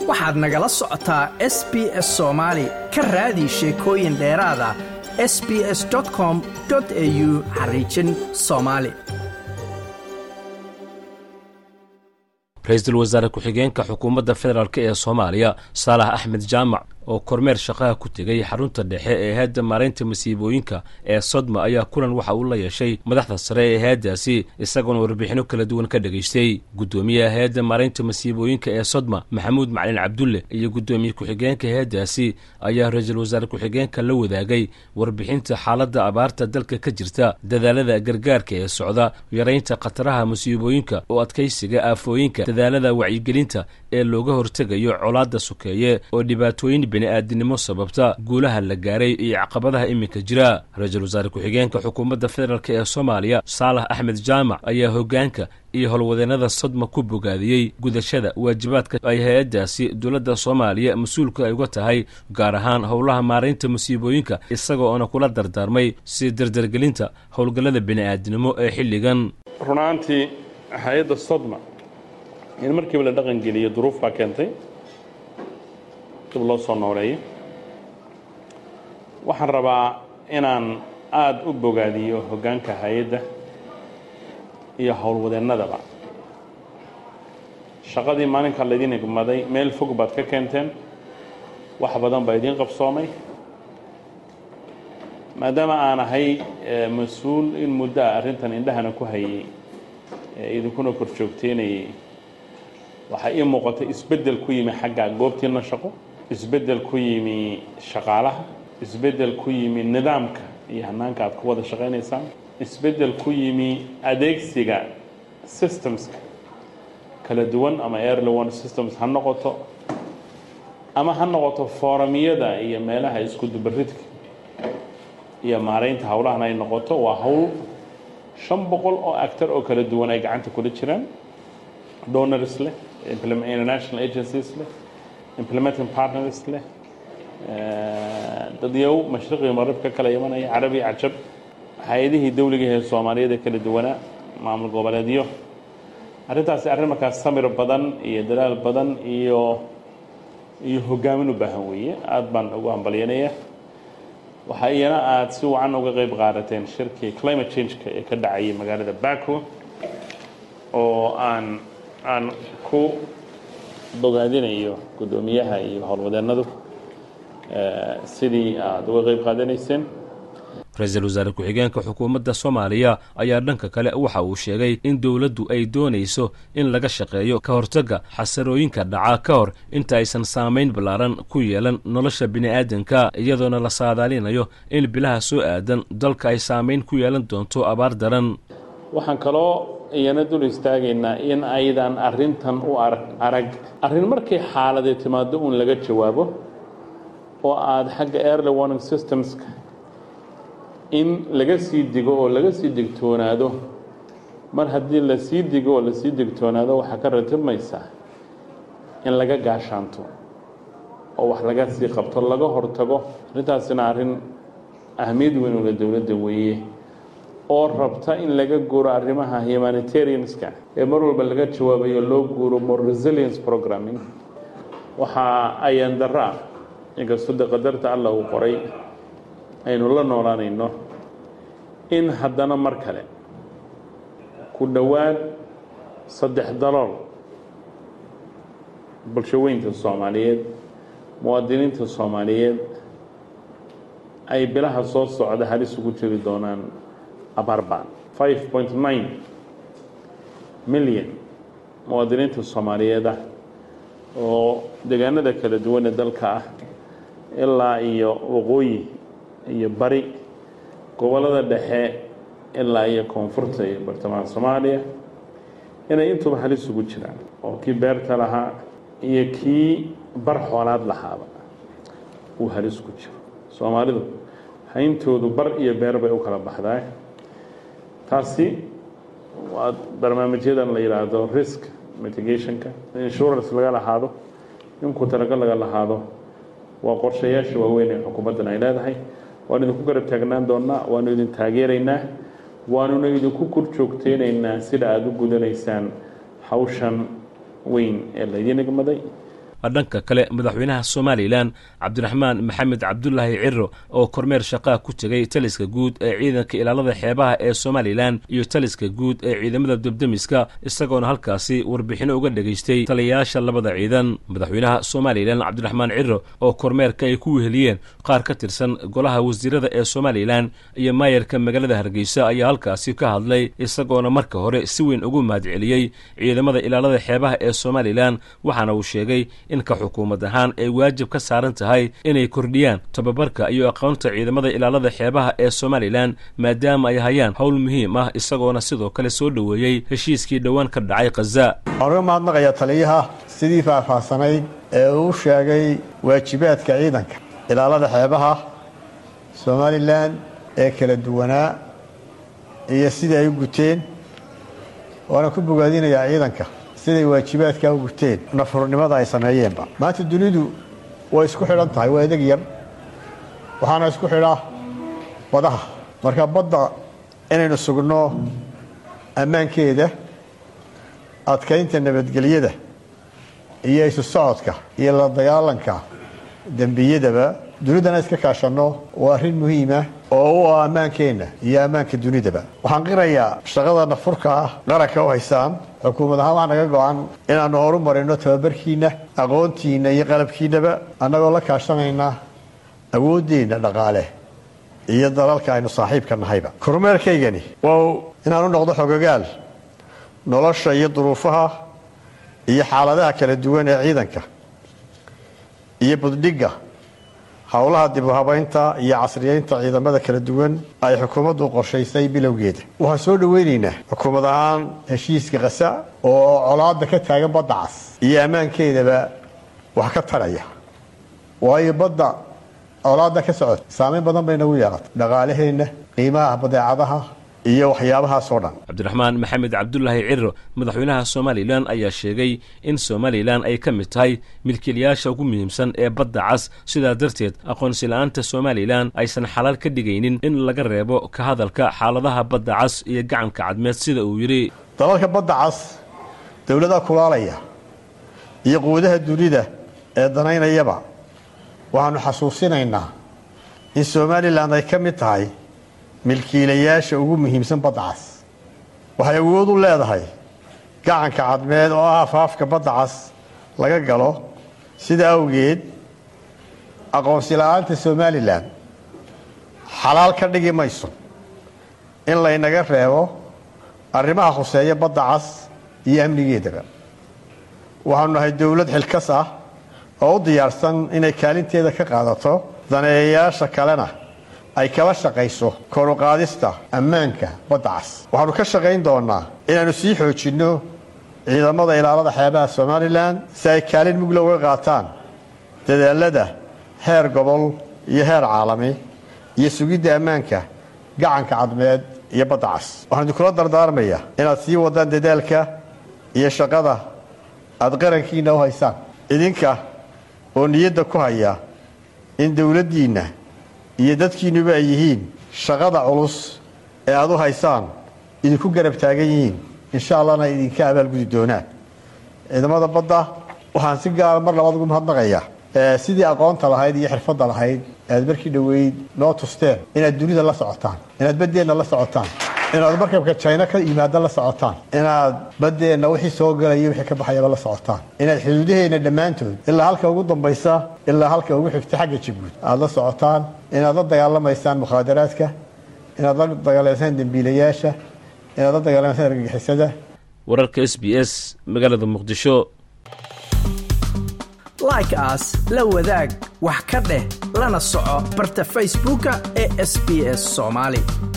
waxaad nagala socotaa s b s soomaali ka raadi sheekooyin dheeraada s b s com au xariijin soomaali ra-iisul wasaare ku-xigeenka xukuumadda federaalk ee soomaaliya saalax axmed jaamac oo kormeer shaqaha ku tegey xarunta dhexe ee hayadda maaraynta masiibooyinka ee sodma ayaa kulan waxa uu la yeeshay madaxda sare ee hay-addaasi isagoona warbixinno kala duwan ka dhegaystay guddoomiyaha hay-adda maaraynta masiibooyinka ee sodma maxamuud macalin cabdulle iyo guddoomiye ku-xigeenka hay-addaasi ayaa ra-iisul wasaare ku-xigeenka la wadaagay warbixinta xaaladda abaarta dalka ka jirta dadaalada gargaarka ee socda yaraynta khataraha masiibooyinka oo adkaysiga aafooyinka dadaalada wacyigelinta ee looga hortegayo colaadda sokeeye oo dhibaatooyin bini'aadinimo sababta guulaha la gaaray iyo caqabadaha iminka jira ra-iisul wasaare ku-xigeenka xukuumadda federaalk ee soomaaliya saalax axmed jaamac ayaa hoggaanka iyo howlwadeennada sodma ku bogaadiyey gudashada waajibaadka ay hay-addaasi dowladda soomaaliya mas-uulka ay uga tahay gaar ahaan howlaha maaraynta masiibooyinka isagoo oona kula dardaarmay si dardargelinta howlgallada bini'aadinimo ee xilligan runaantii hay-adda sodma in markiiba la dhaqangeliyo duruuf baa keentay dib loo soo nooleeyo waxaan rabaa inaan aada u bogaadiyo hoggaanka hay-adda iyo howlwadeennadaba shaqadii maalinkaa laydin igmaday meel fog baad ka keenteen wax badan baa idiin qabsoomay maadaama aan ahay mas-uul in muddo a arrintan indhahana ku hayay idinkuna kor joogteynayay waxaa ii muuqatay isbeddel ku yimi xagga goobtiina shaqo isbeddel ku yimi shaqaalaha isbeddel ku yimi nidaamka iyo hanaanka aad ku wada shaqaynaysaan isbeddel ku yimi adeegsiga systemska kala duwan ama airly one systems ha noqoto ama ha noqoto foorumyada iyo meelaha isku dubaridka iyo maaraynta howlahan ay noqoto waa howl shan boqol oo actor oo kala duwan ay gacanta kula jiraan donors leh international agencies leh implementing partners leh dadyow mashriqii marib ka kala imanaya carabi cajab hay-adihii dawligahe soomaaliyeed ee kala duwanaa maamul goboleedyo arrintaasi arrin markaas samir badan iyo dadaal badan iyo iyo hogaamin u baahan weeye aada baan ugu hambalyanaya waxaa iyana aada si wacan uga qeyb qaadateen shirkii climate change-ka ee ka dhacayay magaalada baco oo aan aan ku bogaadinayo guddoomiyaha iyo howlwadeennadu sidii aada uga qeyb qaadanayseen ra-iisul wasaare ku-xigeenka xukuumadda soomaaliya ayaa dhanka kale waxa uu sheegay in dowladdu ay doonayso in laga shaqeeyo ka hortagga xasarooyinka dhaca ka hor inta aysan saamayn ballaaran ku yeelan nolosha bini'aadanka iyadoona la saadaalinayo in bilaha soo aadan dalka ay saamayn ku yeelan doonto abaar daran waxaan kaloo iyana dul istaagaynaa in aydan arrintan u arag arrin markay xaaladee timaado uun laga jawaabo oo aada xagga airly warning systemska in laga sii digo oo laga sii digtoonaado mar haddii lasii digo oo lasii digtoonaado waxaa ka ratibmaysaa in laga gaashaanto oo wax laga sii qabto laga hortago arrintaasina arrin ahmiyad weyn ula dowladda weeye oo rabta in laga guuro arrimaha humanitarianska ee mar walba laga jawaabayo loo guuro more resilience programming waxaa ayaan darro ah inkastoo de qadarta allah uu qoray aynu la noolaanayno in haddana mar kale ku dhowaad saddex dalool bulshaweynta soomaaliyeed muwaadiniinta soomaaliyeed ay bilaha soo socda halis ugu jiri doonaan abaarbaan five point nine milyan muwaadiniinta soomaaliyeed ah oo deegaanada kala duwan ee dalka ah ilaa iyo waqooyi iyo bari gobollada dhexe ilaa iyo koonfurta iyo bartamaha soomaaliya inay intuba halis ugu jiraan oo kii beerta lahaa iyo kii bar xoolaad lahaaba uu halis ku jiro soomaalidu hayntoodu bar iyo beer bay u kala baxdaa taasi waa barnaamijyadan la yidhaahdo risk mitigationka insurance laga lahaado in ku talagal laga lahaado waa qorshayaasha waaweyn ee xukuumaddan ay leedahay waanu idinku garab taagnaan doonnaa waanu idin taageeraynaa waanuna idinku kor joogteynaynaa sida aada u gudanaysaan hawshan weyn ee laydin igmaday dhanka kale madaxweynaha somalilan cabdiraxmaan maxamed cabdulaahi ciro oo kormeer shaqaa ku tegay taliska guud ee ciidanka ilaalada xeebaha ee somalilan iyo taliska guud ee ciidamada debdemiska isagoona halkaasi warbixino uga dhegaystay taliyayaasha labada ciidan madaxweynaha somalilan cabdiraxmaan ciro oo kormeerka ay ku weheliyeen qaar ka tirsan golaha wasiirada ee somalilan iyo maayarka magaalada hargeysa ayaa halkaasi ka hadlay isagoona marka hore si weyn ugu mahadceliyey ciidamada ilaalada xeebaha ee somalilan waxaana uu sheegay in ka xukuumad ahaan ay waajib ka saaran tahay inay kordhiyaan tababarka iyo aqoonta ciidamada ilaalada xeebaha ee somalilan maadaama ay hayaan howl muhiim ah isagoona sidoo kale soo dhoweeyey heshiiskii dhowaan ka dhacay khaza waxaan uga mahadnaqayaa taliyaha sidii faahfaahsanayd ee uu sheegay waajibaadka ciidanka ilaalada xeebaha somalilan ee kala duwanaa iyo sidai ay u guteen waana ku bogaadinayaa ciidanka siday waajibaadkaa u guteen nafurnimada ay sameeyeenba maanta dunidu way isku xidhan tahay waa edeg yar waxaana isku xidha badaha marka badda inaynu sugno ammaankeeda adkaynta nabadgelyada iyo isu socodka iyo la dagaalanka dembiyadaba dunidana iska kaashanno waa arrin muhiima oo u ah ammaankeenna iyo ammaanka dunidaba waxaan qirayaa shaqada nafurka ah qaranka u haysaan xukuumad ahaan waxaa naga go-an inaannu horu marino tababarkiinna aqoontiinna iyo qalabkiinnaba annagoo la kaashanayna awooddeenna dhaqaale iyo dalalka aynu saaxiibka nahayba kormeerkaygani waa inaan u noqdo xogogaal nolosha iyo duruufaha iyo xaaladaha kala duwan ee ciidanka iyo buddhigga howlaha dib u habaynta iyo casriyeynta ciidamada kala duwan ay xukuumaddu qorshaysay bilowgeeda waxaan soo dhoweynaynaa xukuumad ahaan heshiiska khasa oo colaadda ka taagan badda cas iyo ammaankeedaba wax ka taraya waayo badda colaadda ka socota saameyn badan bay nagu yeelatay dhaqaalaheenna qiimaha badeecadaha iyo waxyaabahaasoo dhan cabdiraxmaan maxamed cabdulaahi ciro madaxweynaha somalilan ayaa sheegay in somalilan ay ka mid tahay milkiilayaasha ugu muhiimsan ee badda cas sidaa darteed aqoonsi la-aanta somalilan aysan xalaal ka dhigaynin in laga reebo ka hadalka xaaladaha badda cas iyo gacanka cadmeed sida uu yidhi dalalka badda cas dowladaha kulaalaya iyo quwadaha dunida ee danaynayaba waxaanu xasuusinaynaa in somalilan ay ka mid tahay milkiilayaasha ugu muhiimsan badda cas waxay awood u leedahay gacanka cadmeed oo ah afaafka badda cas laga galo sida awgeed aqoonsi la-aanta somalilan xalaal ka dhigi mayso in laynaga reebo arrimaha khuseeya badda cas iyo amnigeedaba waxaanu nahay dowlad xilkas ah oo u diyaarsan inay kaalinteeda ka qaadato daneeyayaasha kalena ay kala shaqayso koruqaadista ammaanka badda cas waxaanu ka shaqayn doonaa inaannu sii xoojinno ciidamada ilaalada xeebaha somalilan si ay kaalin mugla uga qaataan dadaalada heer gobol iyo heer caalami iyo sugidda ammaanka gacanka cadmeed iyo badda cas waxaan idinkula dardaarmayaa inaad sii wadaan dadaalka iyo shaqada aad qarankiinna u haysaan idinka oo niyadda ku haya in dowladdiinna iyo dadkiinnuba ay yihiin shaqada culus ee aad u haysaan idinku garab taagan yihiin insha allahna idinka abaalgudi doonaan ciidamada badda waxaan si gaara mar labaad ugu mahadnaqayaa sidii aqoonta lahayd iyo xirfadda lahayd aad markii dhoweyd noo tusteen inaad dunida la socotaan inaad baddeenna la socotaan inaad markabka jina ka yimaada la socotaan inaad baddeenna wixii soo galaya wixii ka baxayaba la socotaan inaad xuduudaheenna dhammaantood ilaa halka ugu dambaysa ilaa halka ugu xigta xagga jabuud aad la socotaan inaad la dagaalamaysaan mukhaadaraadka inaad la dagaalamaysaan dembiilayaasha inaad la dagaalamaysaan argagixisada wararka s b s magaalada muqdisho like aas la wadaag wax ka dheh lana soco barta facebooka ee sb s soomaali